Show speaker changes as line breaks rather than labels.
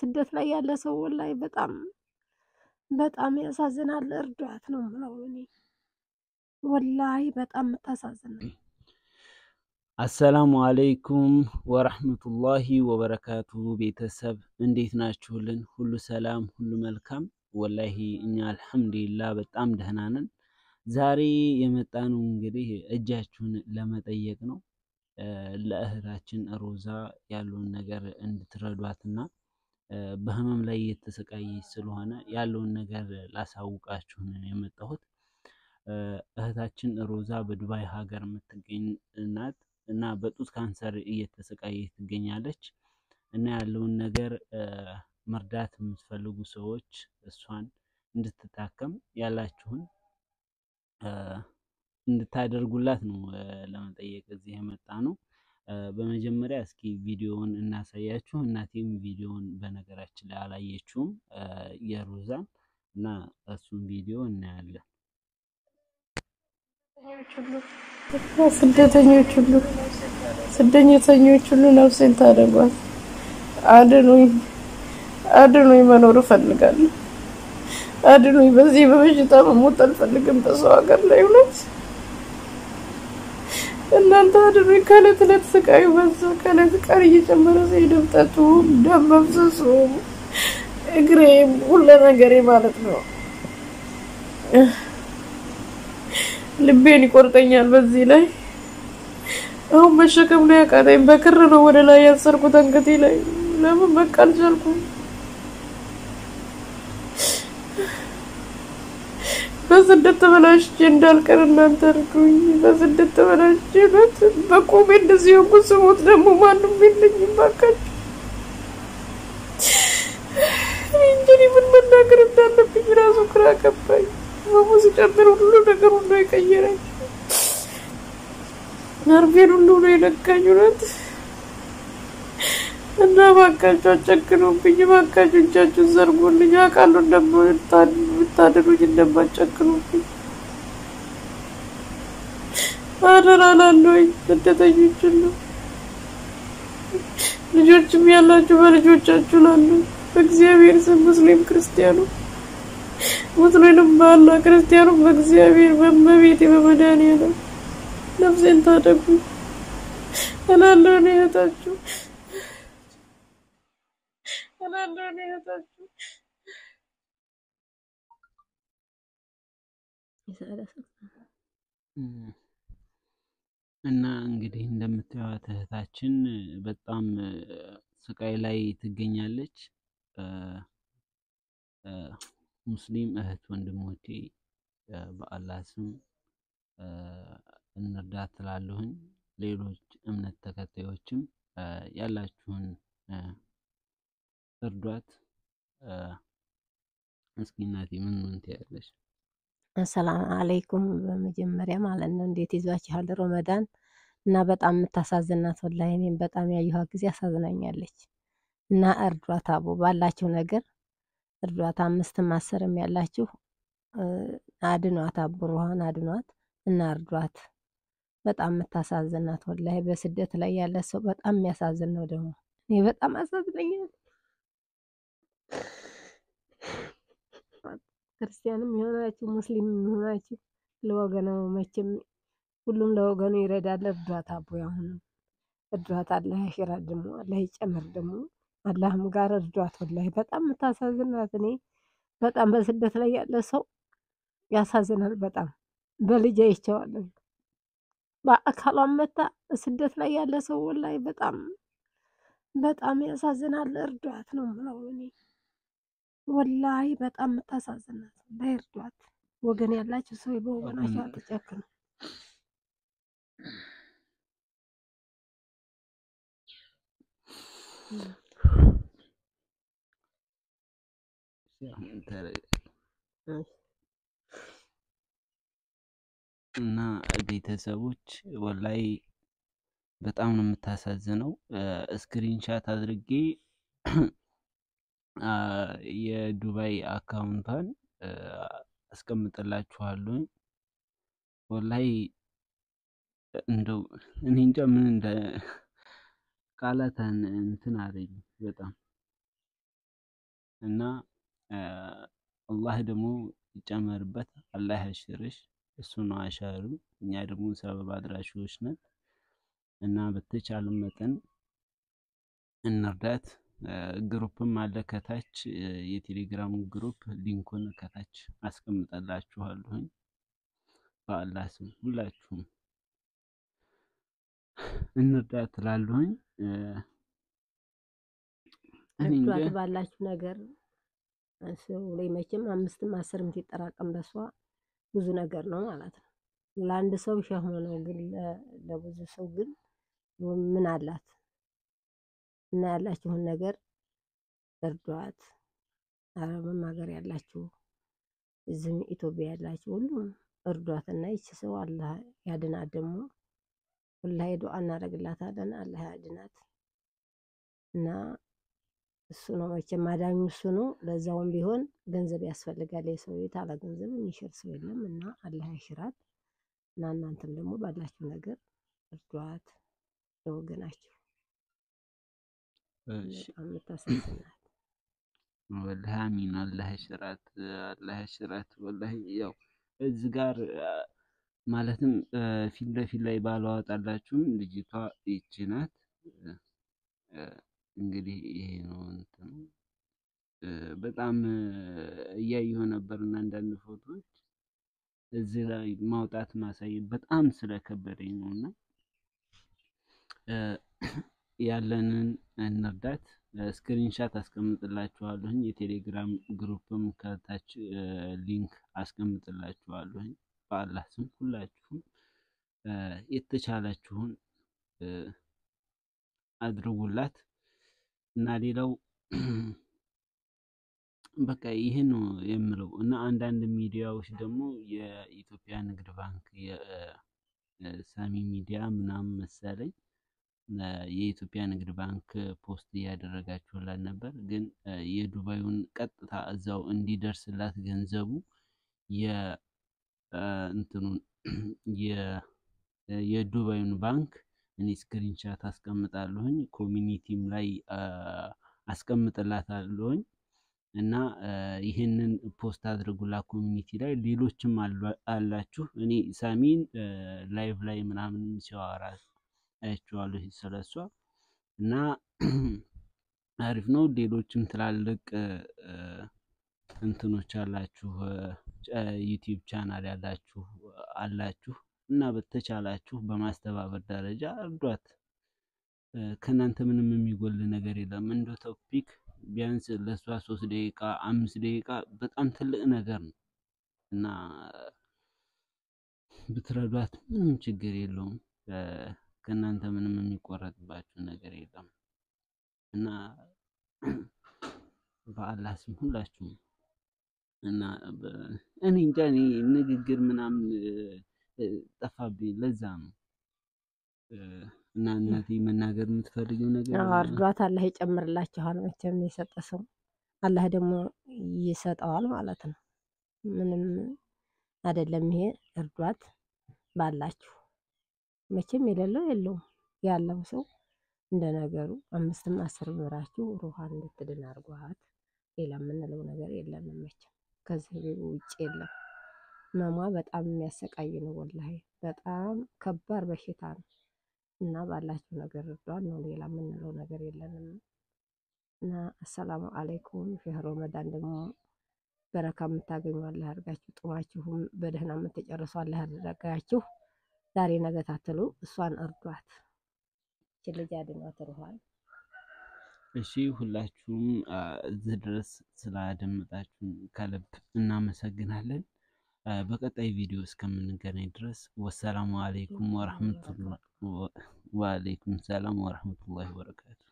በስደት ላይ ያለ ሰው ወላሂ በጣም በጣም ያሳዝናል። እርዷት ነው የምለው እኔ ወላሂ በጣም የምታሳዝን ነው።
አሰላሙ አለይኩም ወረህመቱላሂ ወበረካቱ። ቤተሰብ እንዴት ናችሁልን? ሁሉ ሰላም፣ ሁሉ መልካም። ወላሂ እኛ አልሐምዱሊላህ በጣም ደህና ነን። ዛሬ የመጣነው እንግዲህ እጃችሁን ለመጠየቅ ነው። ለእህታችን ሮዛ ያለውን ነገር እንድትረዷትና በህመም ላይ የተሰቃየች ስለሆነ ያለውን ነገር ላሳውቃችሁ ነው የመጣሁት። እህታችን ሮዛ በዱባይ ሀገር የምትገኝ ናት እና በጡት ካንሰር እየተሰቃየች ትገኛለች እና ያለውን ነገር መርዳት የምትፈልጉ ሰዎች እሷን እንድትታከም ያላችሁን እንድታደርጉላት ነው ለመጠየቅ እዚህ የመጣ ነው። በመጀመሪያ እስኪ ቪዲዮውን እናሳያችሁ። እናቴም ቪዲዮውን በነገራችን ላይ አላየችውም የሮዛን እና እሱን ቪዲዮ እናያለን።
ስደተኞች ሁሉ ስደተኞች ሁሉ ነፍሴን ታደጓት። አድኑኝ፣ አድኑኝ፣ መኖር እፈልጋለሁ። አድኑኝ። በዚህ በበሽታ መሞት አልፈልግም። በሰው ሀገር ላይ እውነት እናንተ አድኑኝ። ከዕለት ዕለት ስቃዩ በዛ፣ ከዕለት ቀን እየጨመረ ሲሄድ እብጠቱ፣ ደም መፍሰሱ፣ እግሬ፣ ሁሉ ነገሬ ማለት ነው ልቤን ይቆርጠኛል። በዚህ ላይ አሁን መሸከም ነው ያቃተኝ። በክር ነው ወደ ላይ ያሰርኩት አንገቴ ላይ። ለምን በቃ አልቻልኩም። በስደት ተበላሽቼ እንዳልቀር እናንተ እርዱኝ። በስደት ተበላሽቼ ነት በቆሜ እንደዚህ ሆንኩ። ስሞት ደግሞ ማንም የለኝም። ባካችሁ እንጂ ምን መናገር እንዳለብኝ ራሱ ግራ ገባኝ። ህመሙ ሲጨምር ሁሉ ነገር ሁሉ የቀየረኝ ነርቬን ሁሉ ነው የነካኝ። እውነት እና ባካችሁ አጨክኑብኝ፣ ባካችሁ እጃችሁን ዘርጉልኝ። አውቃለሁ እንደምታድኑኝ እንደማጨክኑብኝ አደራ እላለሁኝ። ስደተኞችን ነው ልጆችም ያላችሁ በልጆቻችሁ ላሉ በእግዚአብሔር ስም ሙስሊም ክርስቲያኑ ሙስሊምም በአላህ ክርስቲያኑም በእግዚአብሔር በመቤቴ በመድኃኒዓለም ነፍሴን ታደጉ እላለሁ። እኔ እህታችሁ እላለሁ። እኔ እህታችሁ
እና እንግዲህ እንደምታዩት እህታችን በጣም ስቃይ ላይ ትገኛለች። ሙስሊም እህት ወንድሞቼ በአላህ ስም እንርዳት ትላለሁኝ። ሌሎች እምነት ተከታዮችም ያላችሁን እርዷት። እስኪ እናቴ ምን ምን ትያለሽ?
አሰላም አለይኩም በመጀመሪያ ማለት ነው። እንዴት ይዟችኋል ረመዳን? እና በጣም የምታሳዝናት ወላሂ እኔም በጣም ያየኋት ጊዜ አሳዝናኛለች። እና እርዷት አቦ ባላችሁ ነገር እርዷት። አምስትም አስርም ያላችሁ አድኗት፣ አብሮሃን አድኗት እና እርዷት። በጣም የምታሳዝናት ወላሂ በስደት ላይ ያለ ሰው በጣም የሚያሳዝን ነው። ደግሞ እኔ በጣም አሳዝነኛል። ክርስቲያንም የሆናችሁ ሙስሊም የሆናችሁ ለወገኑ መቼም ሁሉም ለወገኑ ይረዳል። እርዷት አቦ አሁንም እርዷት። አላህ ያሽራት ደግሞ አላህ ይጨምር ደግሞ አላህም ጋር እርዷት። ወላሂ በጣም የምታሳዝናት እኔ በጣም በስደት ላይ ያለ ሰው ያሳዝናል። በጣም በልጅ አይቼዋለሁ። በአካሏም መታ ስደት ላይ ያለ ሰው ወላሂ በጣም በጣም ያሳዝናል። እርዷት ነው የምለው እኔ ወላሂ በጣም የምታሳዝናት ወላሂ እርዷት። ወገን ያላችሁ ሰው በወገናቸው አትጨክኑ።
እና ቤተሰቦች ወላይ በጣም ነው የምታሳዝነው። ስክሪንሻት አድርጌ የዱባይ አካውንቷን አስቀምጥላችኋለሁ። ወላይ እንደው እኔ እንጃ ምን እንደ ቃላትን እንትን አለኝ በጣም እና አላህ ደግሞ ይጨመርበት፣ አላህ ያሽርሽ። እሱ ነው አሻሩ፣ እኛ ደግሞ ሰበብ አድራሾች ነን እና በተቻለ መጠን እንርዳት። ግሩፕም አለ ከታች የቴሌግራም ግሩፕ ሊንኩን ከታች አስቀምጠላችኋለሁኝ። በአላህ ስም ሁላችሁም እንርዳት ትላለሁኝ።
እርዷት ባላችሁ ነገር ሰው ላይ መቼም አምስትም አስርም ሲጠራቀም በሷ ብዙ ነገር ነው ማለት ነው። ለአንድ ሰው ሸህሞ ነው፣ ግን ለብዙ ሰው ግን ምን አላት እና ያላችሁን ነገር እርዷት። አረብም ሀገር ያላችሁ እዚህም ኢትዮጵያ ያላችሁ ሁሉም እርዷት እና ይቺ ሰው አላህ ያድናት። ደግሞ ሁላ ዱዓ እናደርግላታለን አላህ ያድናት እና እሱ ነው መቼም አዳኙ እሱ ነው። ለዛውም ቢሆን ገንዘብ ያስፈልጋል። የሰው ቤት አለ ገንዘብ የሚሽር ሰው የለም እና አላህ ያሽራት እና እናንተም ደግሞ ባላችሁ ነገር እርዷት ለወገናችሁ። በጣም የምታሳዝናት
ወላሂ አሚን። አላህ ያሽራት፣ አላህ ያሽራት። ወላሂ ያው እዚህ ጋር ማለትም ፊት ለፊት ላይ ባላወጣላችሁም ልጅቷ ይቺ ናት። እንግዲህ ይሄ ነው እንትኑ። በጣም እያየሁ ነበር እና አንዳንድ ፎቶዎች እዚህ ላይ ማውጣት ማሳየት በጣም ስለከበደኝ ነው እና ያለንን እንርዳት። ስክሪንሻት አስቀምጥላችኋለሁኝ። የቴሌግራም ግሩፕም ከታች ሊንክ አስቀምጥላችኋለሁኝ። በአላህ ስም ሁላችሁም የተቻላችሁን አድርጉላት እና ሌላው በቃ ይህን ነው የምለው እና አንዳንድ ሚዲያዎች ደግሞ የኢትዮጵያ ንግድ ባንክ የሳሚ ሚዲያ ምናምን መሰለኝ የኢትዮጵያ ንግድ ባንክ ፖስት እያደረጋችሁላት ነበር። ግን የዱባዩን ቀጥታ እዛው እንዲደርስላት ገንዘቡ የእንትኑን የዱባዩን ባንክ እኔ ስክሪንሻት አስቀምጣለሁኝ ኮሚኒቲም ላይ አስቀምጥላታለሁኝ እና ይህንን ፖስት አድርጉላ ኮሚኒቲ ላይ ሌሎችም አላችሁ። እኔ ሳሚን ላይቭ ላይ ምናምን ሲያወራ አያችኋለሁ ስለሷ እና አሪፍ ነው። ሌሎችም ትላልቅ እንትኖች አላችሁ፣ ዩቲዩብ ቻናል ያላችሁ አላችሁ እና በተቻላችሁ በማስተባበር ደረጃ እርዷት። ከእናንተ ምንም የሚጎል ነገር የለም። እንደ ቶፒክ ቢያንስ ለእሷ ሶስት ደቂቃ አምስት ደቂቃ በጣም ትልቅ ነገር ነው እና ብትረዷት ምንም ችግር የለውም። ከእናንተ ምንም የሚቆረጥባችሁ ነገር የለም እና በአላህ ስም ሁላችሁም እና እኔ እንጃ እኔ ንግግር ምናምን ጠፋብኝ። ለዛ ነው እና እናቴ መናገር የምትፈልጊው ነገር
እርዷት። አላህ ይጨምርላችኋል። መቼም የሰጠ ሰው አላህ ደግሞ ይሰጠዋል ማለት ነው። ምንም አይደለም። ይሄ እርዷት ባላችሁ መቼም የሌለው የለውም። ያለው ሰው እንደ ነገሩ አምስትም አስር ብራችሁ ሩሃን እንድትድን አድርጓት። ሌላ የምንለው ነገር የለንም። መቼም ከዚህ ውጭ የለም። መሟ በጣም የሚያሰቃይ ነው። ወላሂ በጣም ከባድ በሽታ ነው እና ባላችሁ ነገር እርዷት ነው። ሌላ የምንለው ነገር የለንም እና አሰላሙ አለይኩም። ሸህር ረመዳን ደግሞ በረካ የምታገኙ አላህ ያድርጋችሁ። ጥማችሁም በደህና የምትጨርሱ አላህ ያድርጋችሁ። ዛሬ ነገ ታትሉ እሷን እርዷት። ይህች ልጅ አድኗት ሩሃን።
እሺ ሁላችሁም እዚህ ድረስ ስላደመጣችሁን ከልብ እናመሰግናለን። በቀጣይ ቪዲዮ እስከምንገናኝ ድረስ ወሰላሙ አለይኩም ወረሕመቱላህ ወአለይኩም ሰላም ወረሕመቱላሂ ወበረካቱ።